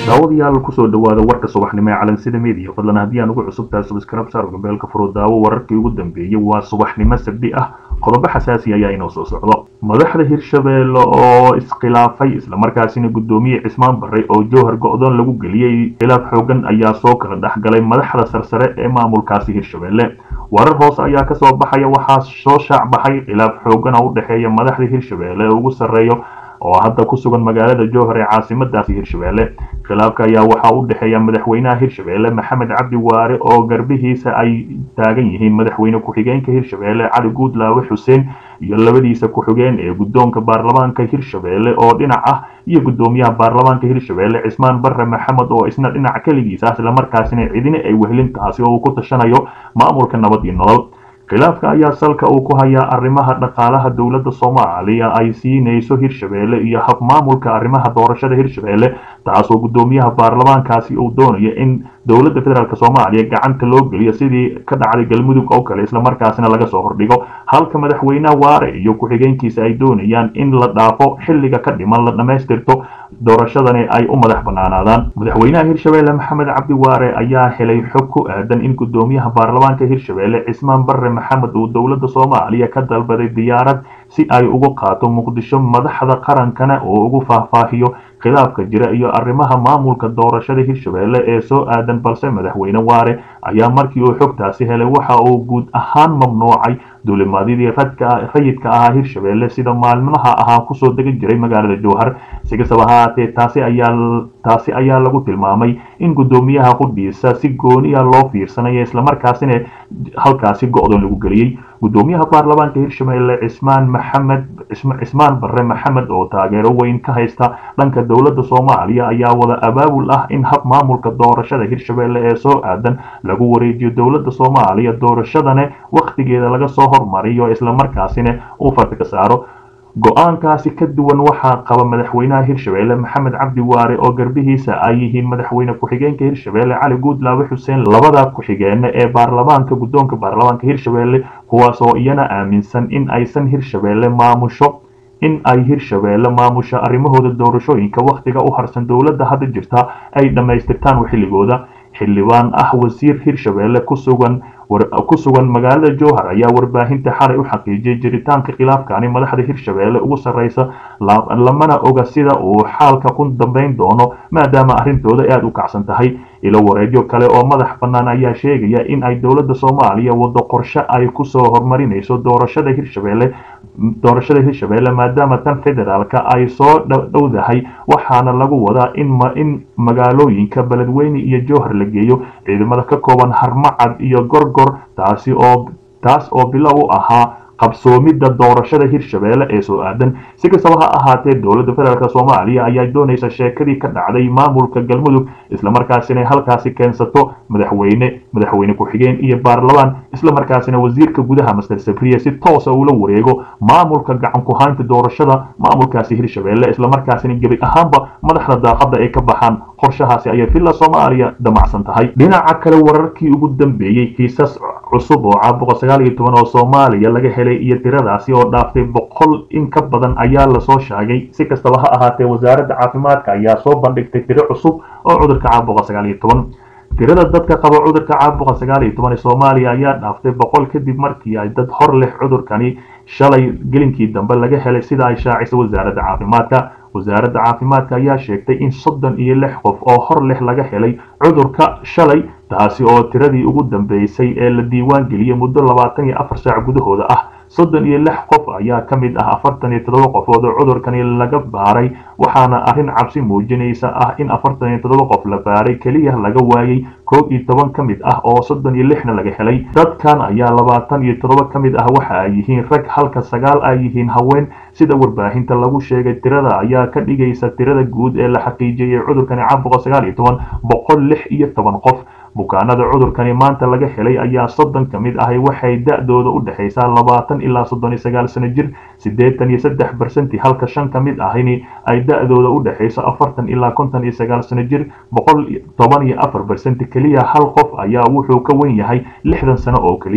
daawadayaal kusoo dhawaada warka subaxnimo ee calansida media fadlan haddii aan ugu cusub tahay subscribe saar gambeelka furo daawo wararkii ugu dambeeyey waa subaxnimo sabdi ah qodobo xasaasi ayaa inoo soo socdo madaxda hirshabeelle oo iskhilaafay islamarkaasina guddoomiye cismaan barre oo jowhar go-doon lagu geliyey khilaaf xoogan ayaa soo kala dhexgalay madaxda sarsare ee maamulkaasi hirshabeelle warar hoose ayaa kasoo baxaya waxaa soo shaacbaxay khilaaf xoogan oo u dhexeeya madaxda hirshabeelle ee ugu sarreeyo oo hadda ku sugan magaalada jowhar ee caasimadaasi hirshabeelle khilaafka ayaa waxaa u dhexeeya madaxweynaha hirshabeelle maxamed cabdi waare oo garbihiisa ay taagan yihiin madaxweyne ku-xigeenka hirshabeelle cali guudlaawe xuseen iyo labadiisa ku-xigeen ee guddoonka baarlamaanka hirshabeelle oo dhinac ah iyo guddoomiyaha baarlamaanka hirshabeelle cismaan barre maxamed oo isna dhinac keligiisa islamarkaasina cidina ay wehelintaasi oo uu ku tashanayo maamulka nabad iyo nolol khilaafka ayaa salka uu ku hayaa arrimaha dhaqaalaha dowladda soomaaliya ay siinayso hirshabeelle iyo hab maamulka arrimaha doorashada hirshabeelle taasoo guddoomiyaha baarlamaankaasi uu doonayo in dowladda federaalk soomaaliya gacanta loo geliyo sidii ka dhacday galmudug oo kale islamarkaasina laga soo hordhigo halka madaxweynaha waare iyo ku-xigeenkiisa ay doonayaan in la dhaafo xilliga ka dhiman la dhammaystirto doorashadani ay u madax banaanaadaan madaxweynaha hirshabeelle maxamed cabdi waare ayaa helay xog ku aadan in guddoomiyaha baarlamaanka hirshabeelle cismaan barre maxamed uu dowladda soomaaliya ka dalbaday diyaarad si ay ugu qaato muqdisho madaxda qarankana oo ugu faahfaahiyo khilaafka jira iyo arrimaha maamulka doorashada hirshabeelle ee soo aadan balse madaxweyne waare ayaa markii uu xogtaasi helay waxa uu guud ahaan mamnuucay duulimaadyadii rayidka ahaa hirshabeelle sida maalmaha ahaa kusoo degan jiray magaalada jowhar si kastaba haatee taasi ayaa taasi ayaa lagu tilmaamay in guddoomiyaha qudhiisa si gooniya loo fiirsanayo islamarkaasina halkaasi go-doon lagu geliyey guddoomiyaha baarlamaanka hirshabeelle cismaan maxamed cismaan barre maxamed oo taageero weyn ka haysta dhanka dowladda soomaaliya ayaa wada abaabul ah in hab maamulka doorashada hirshabeelle ee soo aadan lagu wareejiyo dowladda soomaaliya doorashadana wakhtigeeda laga soo hormariyo islamarkaasina uu farta ka saaro go-aankaasi ka duwan waxaa qaba madaxweynaha hirshabeelle maxamed cabdi waare oo garbihiisa ay yihiin madaxweyne ku-xigeenka hirshabeelle cali guudlaawe xuseen labada ku-xigeene ee baarlamaanka guddoonka baarlamaanka hirshabeelle kuwaas oo iyana aaminsan in aysan hirshabeelle maamusho in ay hirshabeelle maamusho arrimahooda doorashooyinka wakhtiga u harsan dowladda hadda jirta ay dhammaystirtaan xilligooda xildhibaan ah wasiir hirshabeelle ku sugan ku sugan magaalada jowhar ayaa warbaahinta xalay u xaqiijiyay jiritaanka khilaafkani madaxda hirshabeelle ugu sarreysa lamana oga sida uu xaalka ku dambeyn doono maadaama arrintooda aada u kacsan tahay ilo wareegyo kale oo madax bannaan ayaa sheegaya in ay dowladda soomaaliya wado qorshe ay kusoo horumarinayso doorashada hirshabeelle doorashada hirshabeelle maadaama tan federaalka ay soo dhowdahay waxaana lagu wadaa in magaalooyinka beledweyne iyo jowhar la geeyo ciidamada ka kooban harmacad iyo gorgor taasi oo taas oo bilow u ahaa qabsoomidda doorashada hirshabeelle ee soo aadan si kastaba ha ahaatee dowladda federaalk soomaaliya ayaa doonaysa sheekadii ka dhacday maamulka galmudug islamarkaasina halkaasi keensato madaxweyne madaxweyne ku-xigeen iyo baarlamaan islamarkaasina wasiirka gudaha master sabriye si toosa ula wareego maamulka gacan ku-haynta doorashada maamulkaasi hirshabeelle islamarkaasina gebi ahaanba madaxda daaqada ay ka baxaan qorshahaasi ayay villa soomaaliya damacsan tahay dhinaca kale wararkii ugu dambeeyey kiisas cusub oo caabuqa sagaal iyo toban oo soomaaliya laga helay iyo tiradaasi oo dhaaftay boqol in ka badan ayaa lasoo sheegay si kastaba ha ahaatee wasaaradda caafimaadka ayaa soo bandhigtay tiro cusub oo cudurka caabuqa sagaal iyo toban tirada dadka qaba cudurka caabuqa sagaal iyo toban ee soomaaliya ayaa dhaaftay boqol kadib markii ay dad hor leh cudurkani shalay gelinkii dambe laga helay sida ay shaacisay wasaaradda caafimaadka wasaaradda caafimaadka ayaa sheegtay in soddon iyo lix qof oo hor leh laga helay cudurka shalay taasi oo tiradii ugu dambeysay ee la diiwaan geliyey muddo labaatan iyo afar saac gudahooda ah soddon iyo lix qof ayaa ka mid ah afartan iyo toddoba qofood oo cudurkani laga baaray waxaana arrin cabsi muujinaysa ah in afartan iyo toddoba qof la baaray keliya laga waayey koob iyo toban ka mid ah oo soddon iyo lixna laga helay dadkan ayaa labaatan iyo toddoba ka mid ah waxa ay yihiin rag halka sagaal ay yihiin haween sida warbaahinta lagu sheegay tirada ayaa ka dhigaysa tirada guud ee la xaqiijiyey cudurkani caabuqa sagaal iyo toban boqol lix iyo toban qof bukaanada cudurkani maanta laga helay ayaa soddon ka mid ahi waxay da-dooda u dhexaysaa labaatan ilaa soddon iyo sagaal sano jir siddeetan iyo saddex barsenty halka shan ka mid ahini ay da-dooda u dhexayso afartan ilaa konton iyo sagaal sano jir boqol toban iyo afar barsenty keliya hal qof ayaa wuxuu ka wen yahay lixdan sano oo keliya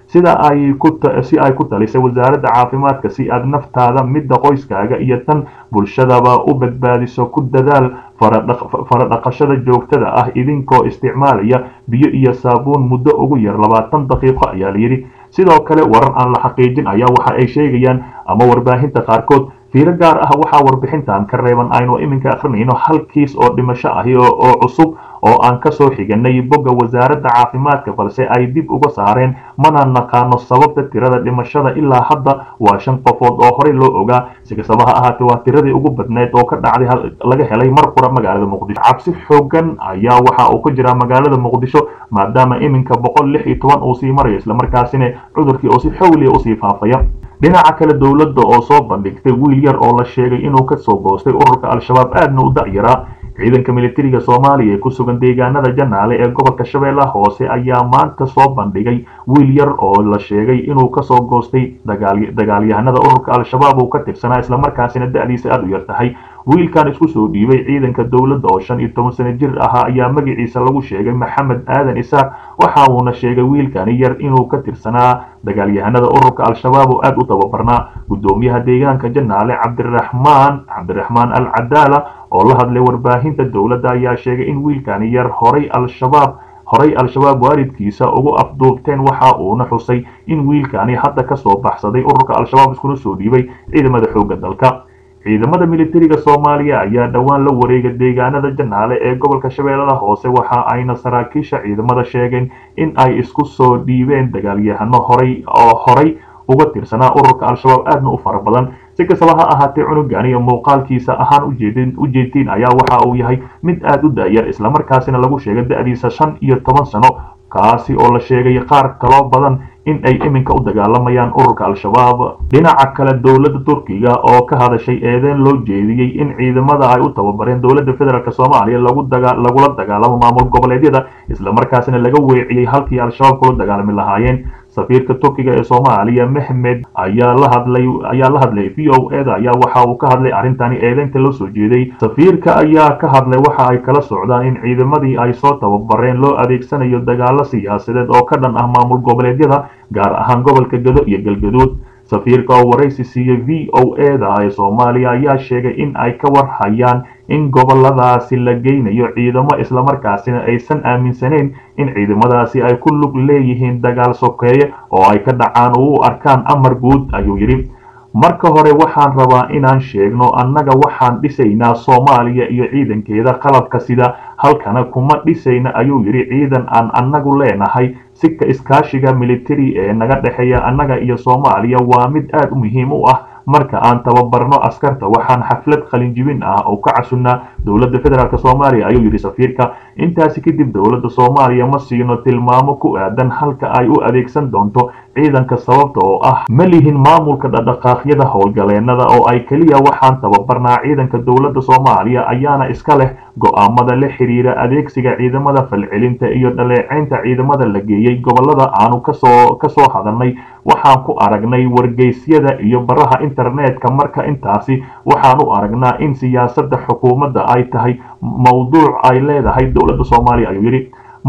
sida ay ku si ay ku talisay wasaaradda caafimaadka si aad naftaada midda qoyskaaga iyo tan bulshadaba u badbaadiso ku dadaal faradhaqashada joogtada ah idinkoo isticmaalaya biyo iyo saabuun muddo ugu yar labaatan daqiiqo ayaa layidhi sidoo kale warar aan la xaqiijin ayaa waxa ay sheegayaan ama warbaahinta qaarkood fiiro gaar ah waxaa warbixintan ka reeban aynu iminka akrinayno hal kiis oo dhimasho ahi oo cusub oo aan kasoo xiganay bogga wasaaradda caafimaadka balse ay dib uga saareen mana naqaano sababta tirada dhimashada ilaa hadda waa shan qofood oo horey loo ogaa si kastaba ha ahaatee waa tiradii ugu badneyd oo ka dhacday laga helay mar qura magaalada muqdisho cabsi xoogan ayaa waxa uu ka jiraa magaalada muqdisho maadaama iminka boqol lix iyo toban uu sii marayo islamarkaasina cudurkii oo si xawliya usii faafaya dhinaca kale dowladda oo soo bandhigtay wiil yar oo la sheegay inuu kasoo goostay ururka al-shabaab aadna u da'yaraa ciidanka militariga soomaaliya ee ku sugan deegaanada janaale ee gobolka shabeellaha hoose ayaa maanta soo bandhigay wiil yar oo la sheegay inuu kasoo goostay dagaalyahanada ururka al-shabaab uu ka tirsanaa islamarkaasina da'diisa aada u yar tahay wiilkan isku soo dhiibay ciidanka dowladda oo shan iyo toban sano jir ahaa ayaa magaciisa lagu sheegay maxamed aadan isaaq waxa uuna sheegay wiilkani yar inuu ka tirsanaa dagaalyahanada ururka al-shabaab oo aada u tababarnaa guddoomiyaha deegaanka janaale cabdiraxmaan cabdiraxmaan al cadaala oo la hadlay warbaahinta dowladda ayaa sheegay in wiilkani yar horay al-shabaab horay al-shabaab waalidkiisa ugu afduubteen waxa uuna xusay in wiilkani hadda kasoo baxsaday ururka al-shabaab iskuna soo dhiibay ciidamada xoogga dalka ciidamada militariga soomaaliya ayaa dhowaan la wareegay deegaanada janaale ee gobolka shabeellada hoose waxa ayna saraakiisha ciidamada sheegeen in ay isku soo dhiibeen dagaalyahano horay oo horay uga tirsanaa ururka al-shabaab aadna u fara badan si kastaba ha ahaatee cunugan iyo muuqaalkiisa ahaan ujeedin ujeedtiin ayaa waxa uu yahay mid aada u da'yar islamarkaasina lagu sheegay da'diisa shan iyo toban sano kaasi oo la sheegay qaar kaloo badan in ay iminka u dagaalamayaan ururka al-shabaab dhinaca kale dowladda turkiga oo ka hadashay eedeen loo jeediyey in ciidamada ay u tababareen dowladda federaalk soomaaliya lagula dagaalamo maamul goboleedyada islamarkaasina laga weeciyey halkii al-shabaab kula dagaalami lahaayeen safiirka turkiga ee soomaaliya mehmed ayaa la hadlay ayaa la hadlay v o eda ayaa waxa uu ka hadlay arrintani eedeynta loo soo jeeday safiirka ayaa ka hadlay waxa ay kala socdaan in ciidamadii ay soo tababareen loo adeegsanayo dagaalo siyaasadeed oo ka dhan ah maamul goboleedyada gaar ahaan gobolka gado iyo galgaduud safiirka oo waraysi siiyey v o eda ee soomaaliya ayaa sheegay in ay ka warhayaan in goboladaasi la geynayo ciidamo islamarkaasina aysan aaminsaneyn in ciidamadaasi ay ku lug leeyihiin dagaal sokeeye oo ay ka dhacaan oo u arkaan amar guud ayuu yidhi marka hore waxaan rabaa inaan sheegno annaga waxaan dhisaynaa soomaaliya iyo ciidankeeda qalabka sida halkana kuma dhisayna ayuu yidhi ciidan aan annagu leenahay sika iskaashiga militari ee naga dhexeeya annaga iyo soomaaliya waa mid aada u muhiim u ah marka aan tababarno askarta waxaan xaflad qalinjibin ah oo ka casunnaa dowladda federaalk soomaaliya ayuu yidhi safiirka intaasi kadib dowladda soomaaliya ma siino tilmaamo ku aadan halka ay u adeegsan doonto ciidanka sababta oo ah ma lihin maamulka dhaqdhaqaaqyada howlgaleennada oo ay keliya waxaan tababarnaa ciidanka dowladda soomaaliya ayaana iska leh go'aamada la xiriira adeegsiga ciidamada falcelinta iyo dhaleeceynta ciidamada la geeyey gobolada aanu kasoo kasoo hadalnay waxaan ku aragnay wargeysyada iyo baraha internetka marka intaasi waxaan u aragnaa in siyaasadda xukuumadda ay tahay mowduuc ay leedahay dowladda soomaaliya ayuu yidhi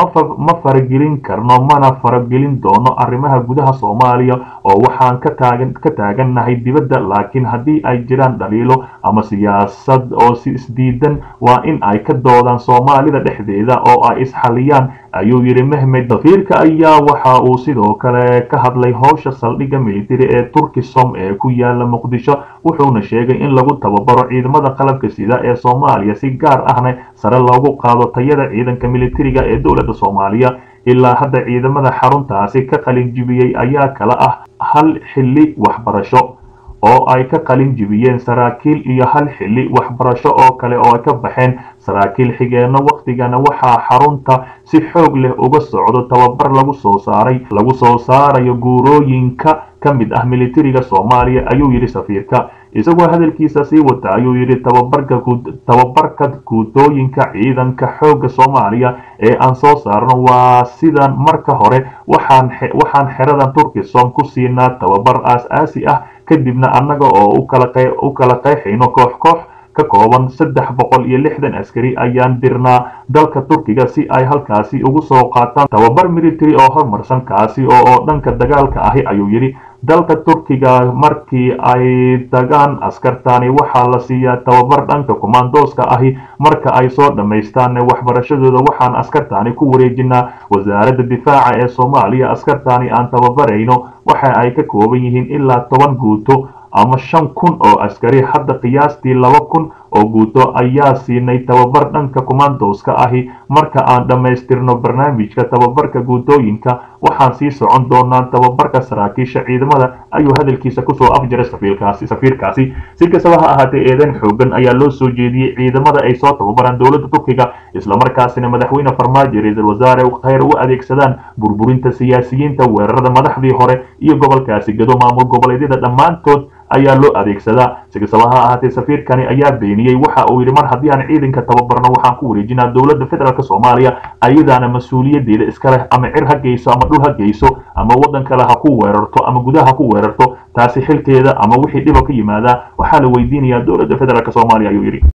ma faragelin karno mana faragelin doono arrimaha gudaha soomaaliya oo waxaan ka taagan ka taagannahay dibadda laakiin haddii ay jiraan dhaliilo ama siyaasad oo si isdiidan waa in ay ka doodaan soomaalida dhexdeeda oo ay isxaliyaan ayuu yidhi mehmed safiirka ayaa waxa uu sidoo kale ka hadlay howsha saldhigga militari ee turkisom ee ku yaala muqdisho wuxuuna sheegay in lagu tababaro ciidamada qalabka sida ee soomaaliya si gaar ahna sare loogu qaado tayada ciidanka militariga ee dowladda soomaaliya ilaa hadda ciidamada xaruntaasi ka qalin jibiyey ayaa kala ah hal xilli waxbarasho oo ay ka qalin jibiyeen saraakiil iyo hal xilli waxbarasho oo kale oo ay ka baxeen saraakiil xigeenno wakhtigana waxaa xarunta si xoog leh uga socdo tababar lagu soo saaray lagu soo saarayo guurooyinka ka mid ah militariga soomaaliya ayuu yidhi safiirka isagoo hadalkiisa sii wata ayuu yidhi tababarka tababarka guutooyinka ciidanka xoogga soomaaliya ee aan soo saarno waa sidan marka hore waxaan waxaan xeradan turkisom ku siinaa tababar aas-aasi ah kadibna annaga oo u kala qeexayno koox koox ka kooban saddex boqol iyo lixdan askari ayaan dirnaa dalka turkiga si ay halkaasi ugu soo qaataan tababar military oo horumarsan kaasi oo oo dhanka dagaalka ahi ayuu yidhi dalka turkiga markii ay tagaan askartani waxaa la siiyaa tababar dhanka kumaandooska ahi marka ay soo dhammaystaan waxbarashadooda waxaan askartani ku wareejinaa wasaaradda difaaca ee soomaaliya askartani aan tababarayno waxa ay ka kooban yihiin ilaa toban guuto ama shan kun oo askari hadda qiyaastii laba kun oo guuto ayaa siinay tababar dhanka kumaandooska ahi marka aan dhammaystirno barnaamijka tababarka guutooyinka waxaan sii socon doonaa tababarka saraakiisha ciidamada ayuu hadalkiisa kusoo afjaray safiirkaasi safiirkaasi si kastaba ha ahaatee eedeyn xoogan ayaa loo soo jeediyey ciidamada ay soo tababaraan dowladda turkiga islamarkaasina madaxweyne farmaajo ra-iisul wasaare khayr u adeegsadaan burburinta siyaasiyiinta weerarada madaxdii hore iyo gobolkaasi gado maamul goboleedyada dhammaantood ayaa loo adeegsadaa si kastaba ha ahaatee safiirkani ayaa beeniyey waxa uu yidhi mar haddii aan ciidanka tababarno waxaan ku wareejinaa dowladda federaalk soomaaliya ayadaana mas-uuliyadeeda iska leh ama cir ha geyso ama dhul ha geyso ama waddan kale ha ku weerarto ama gudaha ha ku weerarto taasi xilkeeda ama wixii dhiba ka yimaadaa waxaa la weydiinayaa dowladda federaalk soomaaliya ayuu yidhi